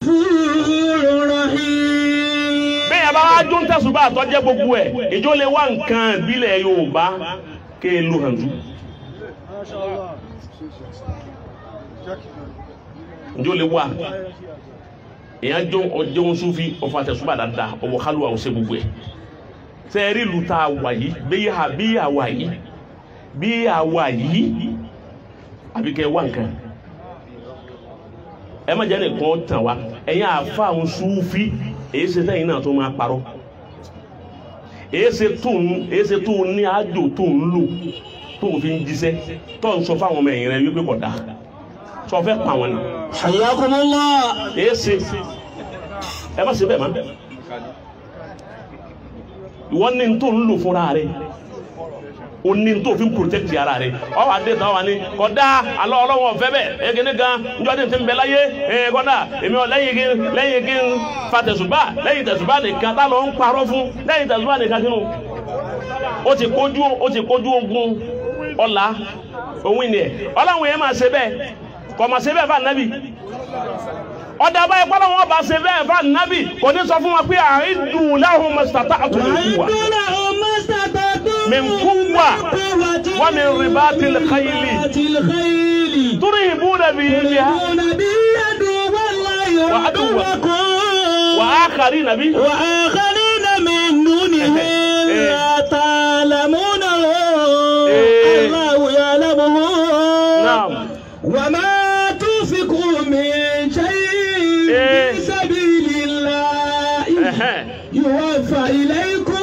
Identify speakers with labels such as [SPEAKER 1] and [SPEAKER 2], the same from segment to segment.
[SPEAKER 1] غفور رحيم
[SPEAKER 2] bẹ́ẹ̀ bá wá jó ń tẹ̀sùbá àtọ́jẹ́ gbogbo ẹ̀ ìjọ lè wá nǹkan ìbílẹ̀ Yorùbá ké e lu hàn jù ìjọ lè wá èèyàn jó ọjọ́ ń súnfì ọ̀fọ̀ àtẹ̀sùbá dáadáa ọ̀wọ̀ kálùwà ọ̀sẹ̀ gbogbo ẹ̀ sẹ́ẹ̀rí ìlú tá a wà yìí bí a bí a wà yìí bí a wà yìí àbí kẹ́ ẹ wá nǹkan ẹ má jẹ́ nìkan tàn wá ẹ̀yin àfa ń súnfì èyí ṣe sẹ́yìn náà tó máa parọ́ èyí ṣe tó ń èyí ṣe tó ń ní àjò tó ń lò tó ń fi ń jíṣẹ́ tó ń sọ fáwọn ọmọ ẹ̀yìn rẹ wípé kò dáa sọ fẹ́ pa wọn ni
[SPEAKER 1] حياكم الله
[SPEAKER 2] èyí ṣe ẹ má ṣe bẹ́ẹ̀ má ìwọ ní tó ń lò fúnra rẹ o ní tó fi ń protect ara rẹ ọ wà dé tán wà ní kódà alọ́ ọlọ́wọ́ ọ̀fẹ́ bẹ́ẹ̀ egini gan njọ́ ní ti ń bẹ láyé ee kódà èmi ọ̀ lẹ́yìn kí lẹ́yìn kí n fa tẹ̀sùbá lẹ́yìn tẹ̀sùbá nìkan tá lọ ń parọ́ fún lẹ́yìn tẹ̀sùbá nìkan kínú ó ti kojú ó ti kojú ogun ọ̀la òun ni ẹ̀ ọlọ́run yẹn máa ṣe bẹ́ẹ̀ kò máa ṣe bẹ́ẹ̀ fún ànábì ọ̀dà báyìí pọ́nlọ́ wọn bá ṣe bẹ́ẹ̀ fún ànábì kò ní sọ fún wọn pé àìdùn láhùn mọ̀sítàtà àtúnyẹ̀wò wa.
[SPEAKER 1] وأعدوا لهم ما استطعتم
[SPEAKER 2] من قوة
[SPEAKER 1] قوة
[SPEAKER 2] ومن رباط الخيل
[SPEAKER 1] رباط الخيل
[SPEAKER 2] ترهبون به بها
[SPEAKER 1] ترهبون به عدو الله
[SPEAKER 2] وعدوكم.
[SPEAKER 1] وعدوكم
[SPEAKER 2] وآخرين به
[SPEAKER 1] وآخرين من دونهم
[SPEAKER 2] إيه.
[SPEAKER 1] لا تعلمونه
[SPEAKER 2] إيه.
[SPEAKER 1] الله يعلمه
[SPEAKER 2] نعم
[SPEAKER 1] وما تنفقوا من شيء
[SPEAKER 2] إيه.
[SPEAKER 1] في سبيل الله
[SPEAKER 2] Ẹ̀hẹ́n.
[SPEAKER 1] يوفى إليكم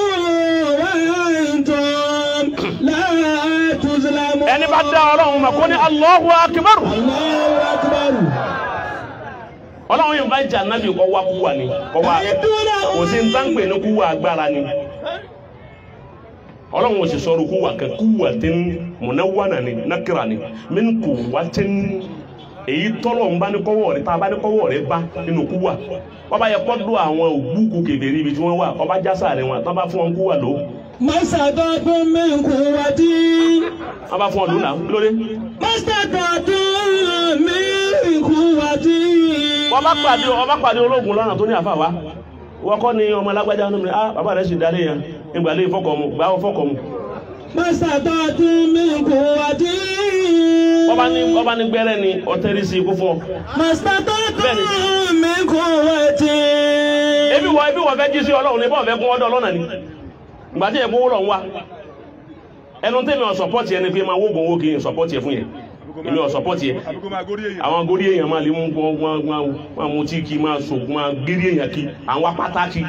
[SPEAKER 1] وأنتم لا تظلمون
[SPEAKER 2] ẹni bá dá ọlọ́run mọ̀ kó ní Allahu Akbar
[SPEAKER 1] الله أكبر
[SPEAKER 2] ọlọ́run yóò bá jà nábì kọ́ wá kú wà ní kọ́ wá kò sí ń tán pè ní kú wà agbára ni ọlọ́run ò sì sọ̀rọ̀ kú wà kẹ́ kú wà tí ń múná wà nà ní nákìrà ni mí kú wà tí ń èyí tọ́lọ̀ ń bá ní kọ́wọ́ rẹ̀ tá a bá ní kọ́wọ́ rẹ̀ bá nínú kú wà wọ́n bá yẹ kọ́dọ̀ àwọn ògbúkú kèfèrí ibi tí wọ́n wà ọba jásà rẹ̀ wọn tán bá fún wọn kú wà ló
[SPEAKER 1] ما استطعتم من قوة
[SPEAKER 2] wọ́n bá fún wọn lónà lóde
[SPEAKER 1] ما استطعتم من قوة
[SPEAKER 2] wọ́n bá pàdé wọ́n bá pàdé ológun lọ́nà tó ní àfà wá wọ́n kọ́ ni ọmọ alágbájá ọ̀nà mi ah bàbá rẹ̀ sì darí yẹn ìgbàlẹ̀ ìfọkọ̀mu gbàwọ́ fọkọ̀mu
[SPEAKER 1] ما استطعتم من قوة
[SPEAKER 2] wọ́n bá ní wọ́n bá ní gbẹ́rẹ́ ni ọ̀tẹ́rì sí ikú fún ọ.
[SPEAKER 1] ما استطعتم من قوة
[SPEAKER 2] ebi wọ ebi wọ fẹ́ jí sí ọlọ́run ní bọ́ọ̀ fẹ́ kún ọdọ ọlọ́nà ni ìgbà tí ẹ̀kún wúlọ̀ ń wá ẹnu tẹ́mi ọ̀ sọpọ́tì ẹni pé máa wógun owó kì í sọpọ́tì ẹ fún yẹn èmi ọ̀ sọpọ́tì ẹ
[SPEAKER 3] àbíkó máa górí èèyàn.
[SPEAKER 2] àwọn agorí èèyàn máa lè mú wọn wọn wọn wọn mú tí kì í máa sògùn máa gérí èèyàn kí àwọn apáta kí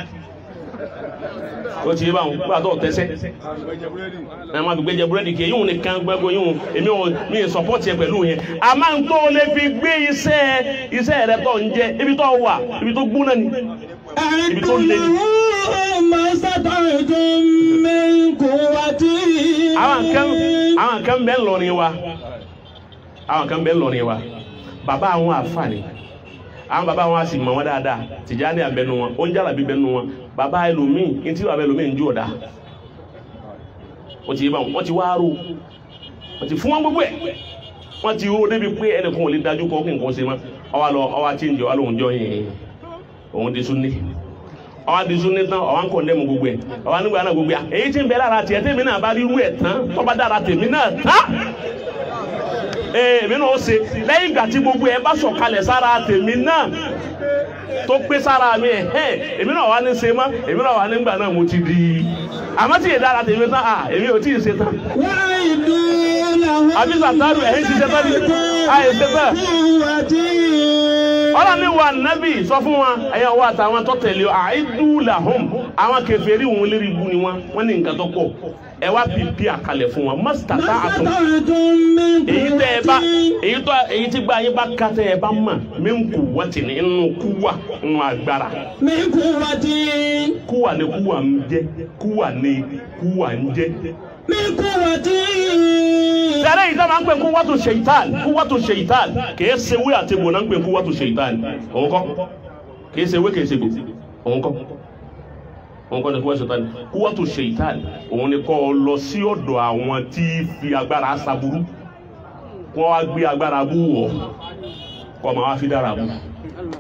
[SPEAKER 2] ó ti yé báwọn gbà tó tẹ́sẹ́
[SPEAKER 3] àgbẹ̀jẹ̀ búrẹ́dì.
[SPEAKER 2] ẹ máa fi gbẹjẹ búrẹ́dì kì í yíwùn nìkan gbẹgbẹ yíwùn èmi ò mi ì sọpọ́tì ẹ pẹ̀lú yẹn a máa ń tó lè fi gbé iṣẹ́ iṣẹ́ rẹ tó ń jẹ ibi tó wà ibi tó gbóná ni ibi tó lé ni.
[SPEAKER 1] ما استطعتم من قوة
[SPEAKER 2] àwọn kan àwọn kan bẹ ńlọrin wa àwọn kan bẹ ńlọrin wa bàbá àwọn àfààní àwọn bàbá wọn a sì mọ wọn dáadáa Tìjàní àbẹnu wọn ó ń jàlábí bẹnu wọn bàbá ẹlòmíì ntí bàbá ẹlòmíì ń jó ọ̀dà wọ́n ti yé báwọn wọ́n ti wá rò wọ́n ti fún wọn gbogbo ẹ̀ wọ́n ti rò débi pé ẹnìkan ò lè dájú kọ́ kí nǹkan ṣe mọ́ ọwọ́ lọ ọwọ́ àti ìjọ alóhùn jọ yẹn òun di sunni ọwọ́ di sunni tán ọwọ́ ń kọ́ ndẹ́mu gbogbo ẹ̀ ọwọ́ nígbà náà gbogbo ẹ̀ èyí tí ń bẹ lára tiẹ̀ tèmi náà bá rí irú ẹ̀ tán tó bá dára tèmi náà tán ee èmi náà ó ṣe lẹ́yìn ìgbà tí gbogbo ẹ̀ bá sọ̀kalẹ̀ sára tèmi náà tó pé sára mi ẹ̀ ẹ́ èmi náà wà ní ṣe mọ́ èmi náà wà nígbà náà mo ti di àmọ́ tí ìdára tèmi tán à èmi ò tí ì ṣe tán
[SPEAKER 1] وأعدوا لهم
[SPEAKER 2] àbí sàtárù ẹ̀yìn ti ṣe tán ni àyè ṣe tán
[SPEAKER 1] قوة
[SPEAKER 2] ọlọ́run ní wa nábì sọ fún wa ẹ̀yà wa àtàwọn tó tẹ̀lé àìdú làhùn àwọn kèfèrí òun lérí ibu ni wọn wọn ní nǹkan tó pọ̀ ẹ wá pípí àkàlẹ̀ fún wọn mọ́sítà tá a tún
[SPEAKER 1] استطعتم من
[SPEAKER 2] èyí tẹ ẹ bá
[SPEAKER 1] قوة
[SPEAKER 2] èyí tó èyí tí gba yín bá ká tẹ ẹ bá mọ̀ mí ń kú wọ́n ti ní inú kúwà inú agbára
[SPEAKER 1] من قوة
[SPEAKER 2] kúwà ní kúwà ń jẹ kúwà ní kúwà ń jẹ.
[SPEAKER 1] من قوة
[SPEAKER 2] tẹ́lẹ̀ yìí dábàá ń pè kúwàtò ṣèyítàn kúwàtò ṣèyítàn kìí ṣe wé àti bò náà ń pè kúwàtò ṣèyítàn òun kọ́ kìí ṣe wé kìí ṣe bò òun kọ́ òun kọ́ ni kúwàtò ṣèyítàn kúwàtò ṣèyítàn òun ni kọ́ ọ lọ sí ọ̀dọ̀ àwọn tí fi agbára aṣaburú kọ́ wá gbé agbára bú wọ̀ kọ́ máa wá fi dára bú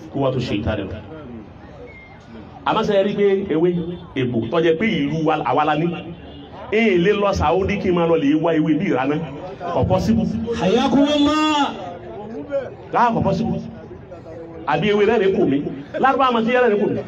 [SPEAKER 2] kó wá tó ṣe ìta rẹ̀ lọ. àmọ́sẹ̀ rí pé ewé èbò tọ́jẹ́ pé ìlú wa àwa la ní èyí lè lọ Saudi kí n máa lọ lè wá ewé bí ìraná kò possible
[SPEAKER 1] Hayakumullah.
[SPEAKER 2] láà kò possible àbí ewé rẹ̀ ní kò mí lárúbá àmọ́ sí yẹ́rẹ́ ní kò mí.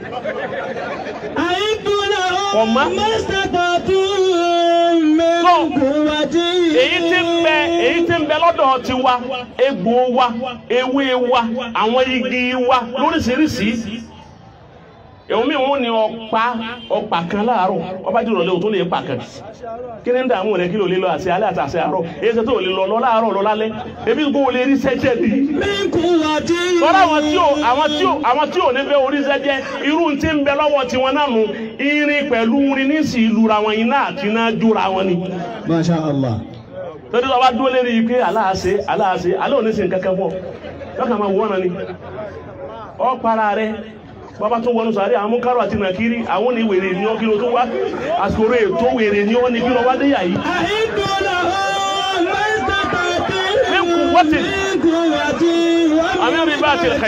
[SPEAKER 1] Àìdúnà
[SPEAKER 2] Ọ̀ma.
[SPEAKER 1] mẹ́sàtàtù
[SPEAKER 2] So,
[SPEAKER 1] mẹ́kúwàtí.
[SPEAKER 2] èyí tí ń bẹ èyí tí ń bẹ lọ́dọ̀ ti wa egbò wa ewé wa àwọn igi wa lóríṣiríṣi èwọn mi wọn ni ọ̀pá ọ̀pá kan láàárọ̀ ọba jùlọ lé o tó lè pa kan kí ni ń dààmú rẹ kí ló lè lọ àti alẹ́ àti àṣẹ àárọ̀ èyí ṣe tó lè lọ lọ láàárọ̀ lọ lálẹ́ ebi kò lè rí sẹ́jẹ̀ ni
[SPEAKER 1] Mẹ́kúwàtí.
[SPEAKER 2] lọ́dọ̀ àwọn tí ò àwọn tí ò àwọn tí ò ní fẹ́ orí sẹ́jẹ̀ irú tí ń bẹ lọ́wọ́ tiwọn náà nù irin pẹ̀lú irin ní sì lura wọn iná àti iná jóra wọn ni
[SPEAKER 1] Masha Allah.
[SPEAKER 2] torí tó bá dúró lérí pé aláàṣẹ aláàṣẹ alẹ́ òní sí nǹkan kan fún ọ lọ́kàn máa wọ́n náà ni ọ para rẹ bàbá tó wọnú sàárẹ̀ àwọn múkàrọ̀ àti nàkírí àwọn ní wèrè ní ọkìlọ̀ tó wá àsòrò ètò wèrè ní ọ́ ní kí lọ wá déyà yìí
[SPEAKER 1] Àìdúnà mẹ́sàtàtù
[SPEAKER 2] Mẹ́kúwàtí.
[SPEAKER 1] mẹ́kúwàtí.
[SPEAKER 2] àmì àmì bá ti